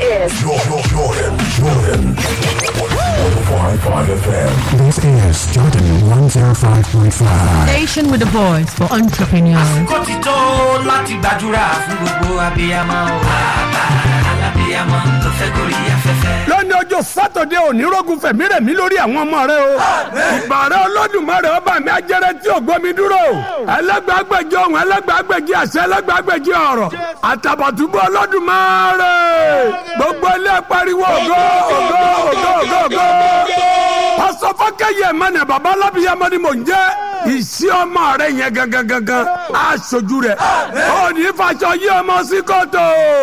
is Jordan, Jordan, Jordan. 105.5 FM. This is Jordan 105.5. Station with a voice for entrepreneurs. kó ti tó láti gbàdúrà fún gbogbo abiyamọ o. bàbá alábiyamọ tó fẹ́ gorí afẹ́fẹ́. lónìí ọjọ́ sátọ̀dẹ̀ ònírógun fẹ̀mí rẹ̀ mí lórí àwọn ọmọ rẹ o. ìbàrẹ̀ olódùmarè ọba mi ajẹ́rẹ́ tí ò gbọ́ mi dúró. ẹlẹ́gbàágbèjì ohun ẹlẹ́gbàágbèjì àṣẹ ẹlẹ́gbàágbèjì ọ̀rọ̀. àtàbàtúbọ̀ olódùmarè. gbogbo ilé pariwo ògo ògo ògo ògo ògo. pásọ fọkẹyẹ mẹnẹ baba alábíyamọ ni mò ń jẹ ìsí ọmọ rẹ yẹn gangan gangan aṣojú rẹ ó ní fàṣọ yí ọmọ sí kòtò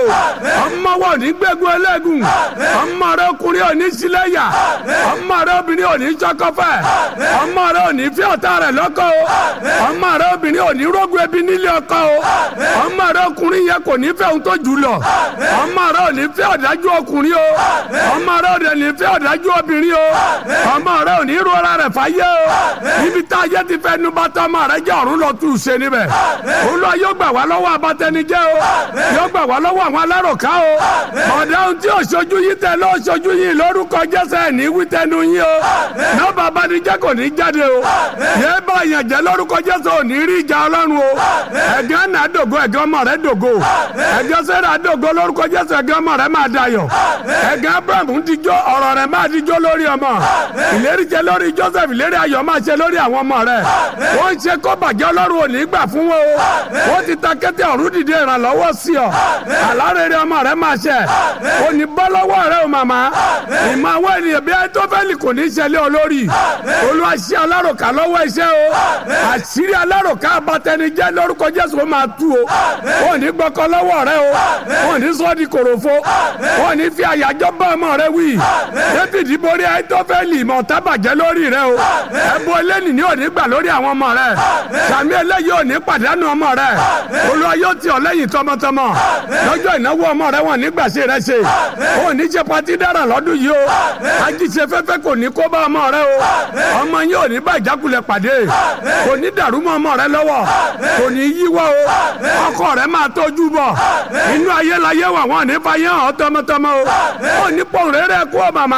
ọmọ wo ní gbẹgun ẹlẹgùn ọmọ rẹ ọkùnrin ò ní sílẹyà ọmọ rẹ obìnrin ò ní sọkọfẹ ọmọ rẹ ò ní fi ọ̀tá rẹ lọ́kọ o ọmọ rẹ obìnrin ò ní rógun ẹbí nílé ọkọ o ọmọ rẹ ọkùnrin yẹn kò ní fẹ́ ohun tó jù lọ ọmọ rẹ ò ní fẹ́ ọ̀dájú ọkùnrin o ọmọ rẹ ò ní fẹ́ ọ̀dájú obìnrin o ọmọ rẹ ò ní rọra rẹ fàyè o níbi tá a yẹ ti fẹ́ nu bàtà ọmọ rẹ jẹ́ ọ̀run lọ tù ú ṣe níbẹ̀ olúwa yóò gbà wá lọ́wọ́ abatẹnijẹ́ o yóò gbà wá lọ́wọ́ àwọn alárọ̀ká o ọ̀dà ohun tí òṣojú yìí tẹ lọ́ òṣojú yìí lórúkọ jẹ́sẹ̀ ní wítẹ́nu yín o nọ́ọ̀bà abanijẹ́ kò ní jáde o yéé bá yàn jẹ́ lórúkọ jẹ́sẹ̀ ò ní rí ìjà ọlọ́run o ẹ̀gán náà dògo ẹ̀gán ọmọ rẹ dògo ẹ̀gán sẹ́ra dògo lórúkọ jẹ́sẹ̀ ẹ̀gán ọmọ rẹ máa dayọ̀ ẹ̀gán abraham ń dijọ́ ọ̀rọ̀ rẹ máa dijọ́ lórí ọmọ ìlérí jẹ lórí joseph ìlérí ayọ̀ máa ṣe lórí àwọn ọmọ rẹ wọ́n ń ṣe kó bàjẹ́ ọlọ́run ò ní gbà fún wọn o wọ́n ti ta kété ọ̀run dìde ìrànlọ́wọ́ sí ọ àlárẹ̀rẹ̀ ọmọ rẹ máa ṣẹ ò ní bọ́ lọ́wọ́ rẹ o màmá ìmọ̀ àwọn ènìyàn bí ẹtọ́fẹ́lì kò ní ṣẹlẹ̀ olórí olúwa ṣe aláròká lọ́wọ́ iṣẹ́ o àṣírí aláròká abatẹnijẹ́ lórúkọ jésù ó máa tú o ò ní gbọ́kọ lọ́wọ́ rẹ o ò ní sọ́ di kòròfo ò ní fi àyájọ́ bá ọmọ rẹ wí david borí ẹtọ́fẹ́lì ìmọ̀ tábàjẹ́ lórí rẹ o ẹ̀bùn eléyìí ni ò ní gbà lórí àwọn ọmọ rẹ sàmì eléyìí ò ní pàdánù ọmọ rẹ olúwa yóò tì ọ́ lẹ́yìn tọmọtọmọ lọ́jọ́ ìnáwó ọmọ rẹ wọn nígbà ṣe rẹ ṣe ò ní ṣe patí dára lọ́dún yìí o ajíṣe fẹ́fẹ́ kò ní kó bá ọmọ rẹ o ọmọ yín ò ní bá ìjákulẹ̀ pàdé kò ní dàrú mọ́ ọmọ rẹ lọ́wọ́ kò ní yíwọ́ o ọkọ rẹ máa tọ́jú bọ̀ inú ayé la yẹ wà wọn ní fàyè hàn tọmọtọmọ o ò ní pọ̀ rere kú ọ màmá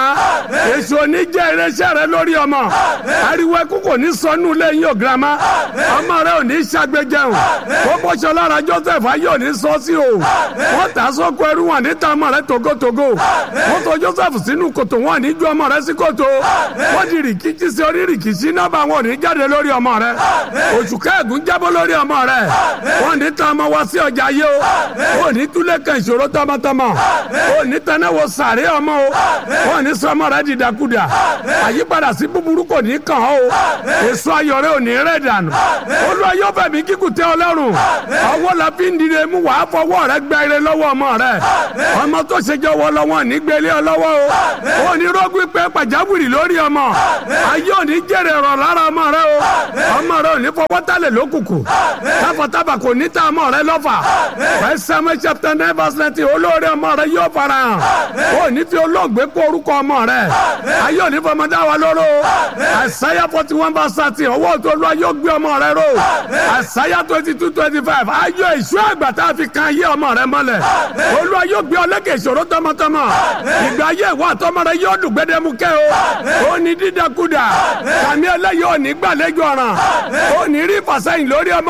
èso ní jẹ́ irinṣẹ́ rẹ lórí ọmọ ariwo ẹkú kò ní sọnù lẹ́yìn o girama ọmọ rẹ ò ní ṣàgbéjẹun ó bọ́ṣọ lára joseph ayé ò ní sọ sí o wọ́n tà sóko ẹrú wọn níta ọmọ rẹ togotogo wọ́n tò joseph sínú kòtò wọn ní ju ọmọ rẹ sí kòtò wọ́n di rìkìtì sí orí rìkìtì nọ́ọ̀bà wọn ò ní jáde lórí ọmọ rẹ oṣù kẹ́ẹ̀gùn jábọ́ lórí ọmọ rẹ wọ́n ní ta ọmọ wá sí ọjà yé o ò ní túlẹ̀ kan ìṣòro tọmọtọmọ ò ní tẹnáwó sàré ọmọ o ò ní sọ ọmọ rẹ dìdàkudà àyípadà sí búburú kò ní kàn ọ́ o èso ayọ̀ rẹ ò ní rẹ̀ dànù olúwa yóò fẹ́ mi kíkù tẹ́ ọlọ́run ọwọ́ la fi ń dìde mú wàá fọwọ́ rẹ gbẹ ire lọ́wọ́ ọmọ rẹ ọmọ tó ṣe jẹ́ wọ lọ́wọ́ ní gbélé ọ lọ́wọ́ o ò ní rọ́gbìn pé pàjáwìrì lórí ọmọ ayé ò ní jèrè rọ̀ lára ọmọ rẹ o ọmọ rẹ ò ní fọwọ́ tálẹ̀ lókùnkùn táfàtàbà kò ní ta ọmọ rẹ lọ́fà First Samuel chapter nine verse nineteen olóore ọmọ rẹ yóò fara hàn ò ní fi olóògbé kó orúkọ ọmọ rẹ ayé ò ní fọmọdé wa lóró Isaiah forty one verse thirteen ọwọ́ tó lọ yóò gbé ọmọ rẹ ró Isaiah twenty two twenty five ayọ̀ ìṣú àgbà tá a fi kan ayé ọmọ rẹ mọ́lẹ̀ olúwa yóò gbé ọlẹ́kẹ̀ ìṣòro tọmọtọmọ ìgbà ayé ìwà àtọmọ rẹ yóò dùn gbẹdẹmukẹ́ o ó ní dídẹkudà kàmí ẹlẹ́yìí ò ní gbàlejò ọ̀ràn ó ní rí ìfàsẹ́yìn lórí ọmọ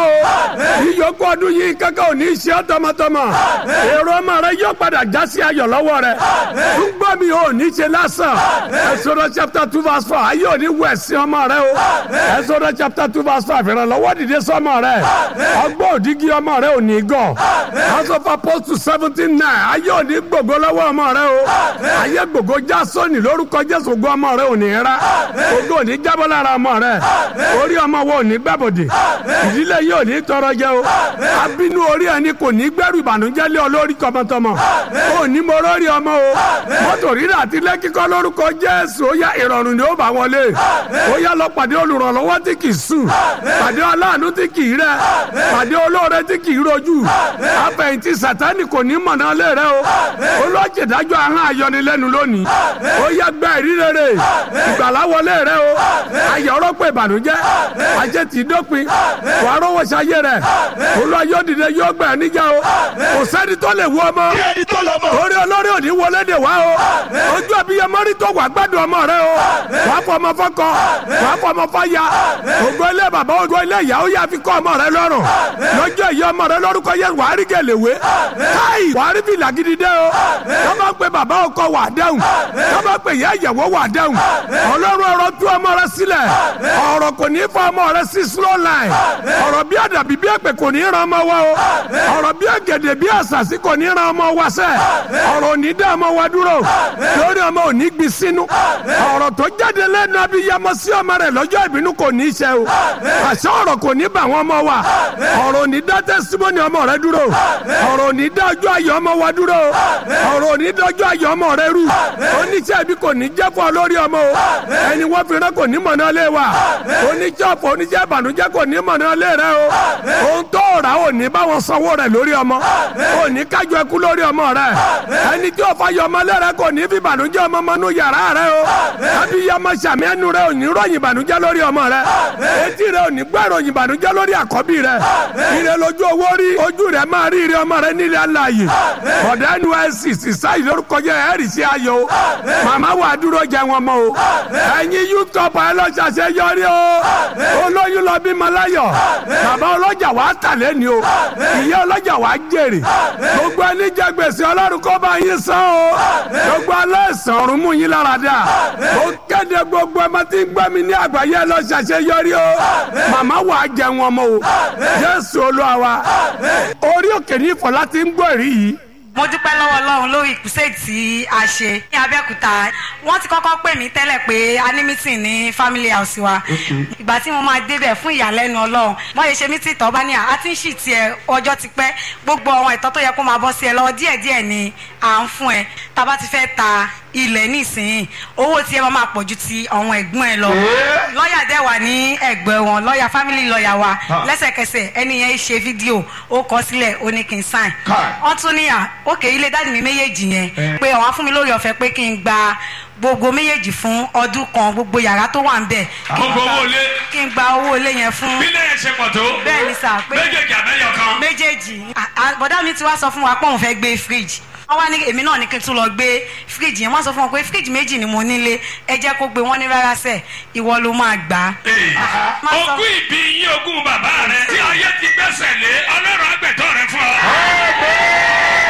o ìyókù ọdún yìí kankan ò ní ṣe ọ́ tọmọtọmọ èrò ọmọ rẹ yóò padà já sí ayọ̀ lọ́wọ́ rẹ túgbọ́ mi ò ní ṣe lásán Exodus chapter two verse four ayé ò ní wẹ̀ sí ọmọ rẹ o Exodus chapter two verse five ìrànlọ́wọ́ dìde sọ́mọ rẹ ọgbọ́n òdìgí ọmọ rẹ ò ní gọ̀ House of Apostles seventeen nine ayé ò ní gbògo lọ́wọ́ ọmọ rẹ o ayé gbògo já sóni lórúkọ Jésù ògo ọmọ rẹ ò ní rà ògo ò ní jábọ́ lára ọmọ rẹ orí ọmọ wo ò ní gbàbọ̀dì ìdílé yìí ò ní tọrọ jẹ o abínú orí ẹni kò ní gbẹ́rù ìbànújẹ́ lé ọ lórí tọmọtọmọ ò ní mo lórí ọmọ o mọ́tò rírà àti lẹ́kíkọ́ lórúkọ Jésù ó yá ìrọ̀rùn ni ó bá wọlé ó yá lọ pàdé olùrànlọ́wọ́ tí kì í sùn pàdé aláàánú tí kì í rẹ pàdé olóore tí kì í rojú àfẹ̀yìntì sàtánì kò ní mọ̀nà lé rẹ o olójìdájọ́ ahọ́n ayọnilẹ́nu lónìí ó yá gbẹ́ ìrírere ìgbàlá wọlé rẹ o ayọ̀rọ̀ pé ìbànújẹ́ ajé ti dópin wà á rówó ṣayé rẹ olúwa yóò dìde yóò gbẹ̀ níjà o kò sẹ́ni tó lè wú ọmọ orí olórí òní wọlé de wá o ojú abiyamọ rí tó wà gbádùn ọmọ rẹ o wàá fọmọ fọkọ wàá fọmọ fọya ògo ilé bàbá ògo ilé ìyá ó yà fi kọ́ ọmọ rẹ lọ́rùn lọ́jọ́ ìyá ọmọ rẹ lórúkọ yẹ wàá rí gẹ̀lẹ́wé káì wàá rí fìlà gidi dé o tọ́ba pé bàbá ọkọ wà dẹ́hùn tọ́ba pé ìyá ìyàwó wà dẹ́hùn ọlọ́run ọ̀rọ̀ tú ọmọ rẹ sílẹ̀ ọ̀rọ̀ kò ní fọ ọmọ rẹ sí slow line ọ̀rọ̀ bí àdàbí bí èpè kò ní ran ọmọ wa o ọ̀rọ̀ bí ẹ̀gẹ̀dẹ̀ bí àṣàṣì kò ní ran ọmọ wa sẹ́ ọ̀rọ̀ ò ní dá ọmọ wa dúró lórí ọmọ ò ní gbin sínú ọ̀rọ̀ tó jáde lẹ́nu abiyamọ sí ọmọ rẹ lọ́jọ́ ìbínú kò ní í ṣe o àṣẹ ọ̀rọ̀ kò ní bà wọ́n ọmọ wa ọ̀rọ̀ ò ní dá tẹ́símọ́nì ọmọ rẹ dúró ọ̀rọ̀ ò ní dá ọjọ́ ayọ̀ ọmọ wa dúró ọ̀rọ̀ ò ní dá ọjọ́ ayọ̀ ọmọ rẹ rú oníṣẹ́ ibi kò ní jẹ́ fún ọ lórí ọmọ o ẹni wọ́n fi rán kò ní mọ̀nà lé wa oníṣẹ́ ọ̀pọ̀ oníṣẹ́ ìbànújẹ́ kò ní mọ̀nà lé rẹ o ohun tó rà ò ní bá wọn sanwó rẹ lórí ọmọ ò ní kájọ ẹkú lórí ọmọ rẹ ẹni tí ó fa yọ ọmọ lé rẹ kò ní fi ìbànújẹ́ ọmọ mọ́nú yàrá rẹ o àbí yọmọ sàmì ẹnu rẹ ò ní ròyìn ìbànújẹ́ lórí ọmọ rẹ etí rẹ ò ní gbọ́ ìròyìn ìbànújẹ́ lórí àkọ́bí rẹ ire lójú owó rí ojú rẹ máa rí ire ọmọ rẹ nílẹ̀ aláàyè ọ̀dà nysc sísá ìlórúkọ jẹ ẹ̀rì sí ayọ̀ o màmá wà dúró jẹ wọn mọ o ẹ̀yin yútọ̀pù ẹ lọ ṣàṣẹ yọrí o olóyún lọ bímọ láyọ̀ bàbá ọlọ́jà wàá tàlẹ́ ni o ìyá ọlọ́jà wàá jèrè gbogbo ẹni jẹ gbèsè ọlọ́run kó bá yín san o gbogbo aláìsàn ọ̀run mú yín lára dà ó kéde gbogbo ẹ máa ti ń gbọ́ mi ní àgbáyé ẹ lọ ṣàṣẹ yọrí o màmá wàá jẹ wọn mọ o jésù olúwa wa orí òkè ní ìfọ̀lá ti ń gbọ́ èrí yìí mo dúpẹ́ lọ́wọ́ ọlọ́run lórí ìkùsẹ́ tí a ṣe ní abẹ́òkúta wọ́n ti kọ́kọ́ pè mí tẹ́lẹ̀ pé a ní mítìn ní family house wa ìgbà tí mo máa débẹ̀ fún ìyàlẹ́nu ọlọ́run wọ́n yẹ ṣe mítìn tọ́ bá ní à ti ń ṣì tiẹ̀ ọjọ́ ti pẹ́ gbogbo àwọn ẹ̀tọ́ tó yẹ kó máa bọ́ sí ẹ lọ́wọ́ díẹ̀díẹ̀ ni à ń fún ẹ tá a bá ti fẹ́ ta ilẹ̀ nísìnyí owó tí ẹ máa máa pọ̀ ju ti àwọn ẹ̀gbọ́n ẹ lọ lọ́ọ̀yà dẹ̀ wà ní ẹ̀gbẹ́ wọn lọ́ọ̀yà family lọ́ọ̀yà wa lẹ́sẹ̀kẹsẹ̀ ẹni yẹn ṣe fídíò ó kọ sílẹ̀ ó ní kí n sign wọ́n tún níyà òkè ilé dáàdì mi méjèèjì yẹn pé àwọn fún mi lórí ọ̀fẹ́ pé kí n gba gbogbo méjèèjì fún ọdún kan gbogbo yàrá tó wà ń bẹ̀ kí n Gbogbo gba- owó ilé? kí n gba owó ilé yẹn fún bí lẹ́yìn ṣe pọ̀ tó. bẹ́ẹ̀ ni sà pé méjèèjì àbẹ́yọ̀ kan. méjèèjì À- à- bọ̀dá mi ti wá sọ fún wa pé òun fẹ́ gbé fíríjì wọ́n wá ní èmi náà ní kí n tún lọ gbé fíríjì yẹn wọ́n sọ fún wọn pé fíríjì méjì ni mo nílé ẹ jẹ́ kó gbé wọ́n ní rárá sẹ̀ ìwọ ló máa gbà á. Má sọ- ogún ìbí yín ogún bàbá rẹ tí ayé ti gbẹ́sẹ̀ lé ọlọ́run àgbẹ̀tọ́ rẹ fún ọ.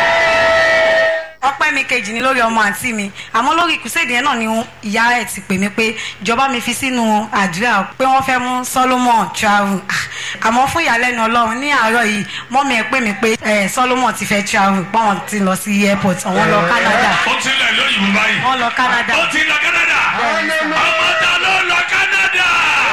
ọpẹ́ mi kejì ni lórí ọmọ àǹtí mi àmọ́ lórí ìkùsèdè yẹn náà ni ìyá ẹ̀ ti pè mí pé ìjọba mi fi sínú àdúrà pé wọ́n fẹ́ mú Solomon travel Ah, àmọ́ fún ìyàlẹ́nu ọlọ́run ní àárọ̀ yìí mọ́mí ẹ̀ pè mí pé eh, Solomon ti fẹ́ travel páwọn ti lọ sí airport àwọn lọ Canada ó ti lẹ̀ lóyìnbó báyìí. wọ́n lọ Canada ó ti lọ Canada. ọmọ ta ló lọ Canada.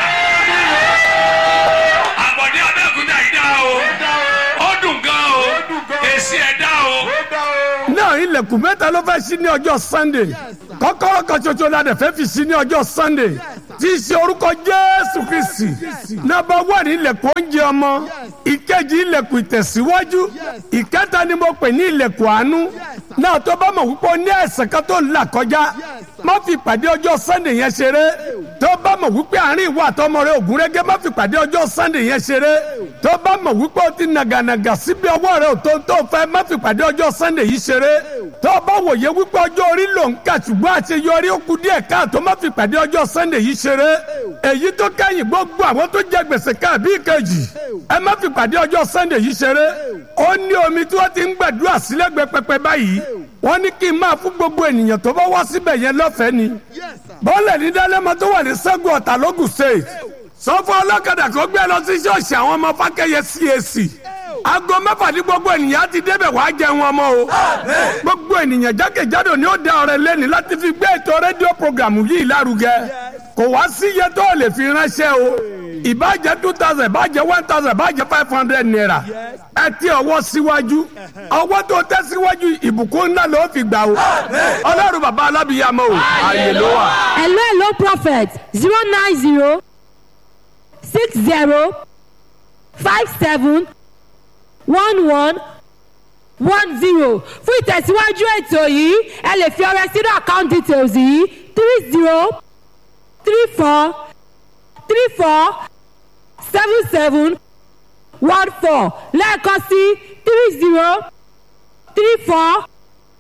àbọ̀dé abẹ́òkúta yìí dá o. ó dùn gan o. èsì ẹ̀ dá o. náà ilẹ̀kùn mẹ́ta ló fẹ́ sí ní ọjọ́ sunday kọ́kọ́rọ́ kan ṣoṣo la dẹ̀ fẹ́ fi sí ní ọjọ́ sunday tí í ṣe orúkọ jésù kristi nọ́mbà wà ní ilẹ̀kùn oúnjẹ ọmọ ìkejì ilẹ̀kùn ìtẹ̀síwájú ìkẹta ni mo pè ní ilẹ̀kùn àánú náà tó bá mọ̀ wípé o ní àìsàn kan tó ń là kọjá má fi pàdé ọjọ́ sunday yẹn ṣeré tó bá mọ̀ wípé àárín ìwà àtọmọ rẹ ògúnrégé má fi pàdé ọjọ́ sunday yẹn ṣeré tó bá mọ̀ wípé o ti nàgànàgà síbi ọwọ́ rẹ ò tó tó fẹ́ má fi pàdé ọjọ́ sunday yìí ṣeré tó bá wòye wípé ọjọ́ orí ló ń kà ṣùgbọ́n àṣeyọrí ó kù díẹ̀ káàtó má fi pàdé ọjọ́ sunday yìí ṣeré èyí tó kẹ́yìn gbogbo àwọn tó jẹ gbèsè káàbí ìkejì ẹ má fi pàdé ọjọ́ sunday yìí ṣeré ó ní omi tí wọ́n ti ń gbàdúrà sílẹ̀gbẹ́ pẹpẹ báyìí wọ́n ní kí n máa fún gbogbo ènìyàn tó bá wá síbẹ̀ yẹn lọ́fẹ̀ẹ́ ni bọ́ọ̀lù ní dálẹ́mọ tó wà ní sẹ́gun ọ̀tà lógùn state sọ fún ọlọ́kadà kó gbé lọ sí ṣọ́ọ̀ṣì àwọn ọmọ fákẹ́yẹ CAC aago mẹ́fà ní gbogbo ènìyàn á ti débẹ̀ wàá jẹun ọmọ o gbogbo ènìyàn jákèjádò ni ó da ọrẹ lẹ́ni láti fi gbé ètò rédíò programu yìí lárugẹ kò wá sí iye tó lè fi ránṣẹ́ o ìbàjẹ́ two thousand ìbàjẹ́ one thousand ìbàjẹ́ five hundred naira ẹ ti ọwọ́ síwájú ọwọ́ tó tẹ́ síwájú ìbùkún ńlá ló fi gbà o ọlọ́run bàbá alábìyàmọ́ o ààyè ló wà. hello hello prophet zero nine zero six zero five seven one one one zero fún ìtẹ̀síwájú ètò yìí ẹ lè fi ọrẹ sínú account details yìí three zero three four three four seven seven one four lẹ́ẹ̀kan sí three zero three four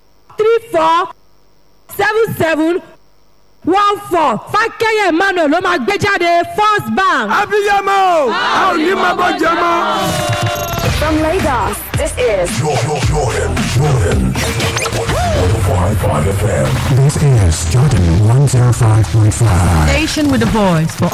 four seven seven one four fákẹ́yẹ̀ emmanuel ló máa gbé jáde first bank. abiyamọ o a ò ní máa bọ́ jẹ mọ́. From Lagos, this is Jordan, Jordan, Jordan. 105.5 FM. This is Jordan 105.5. Station with a voice for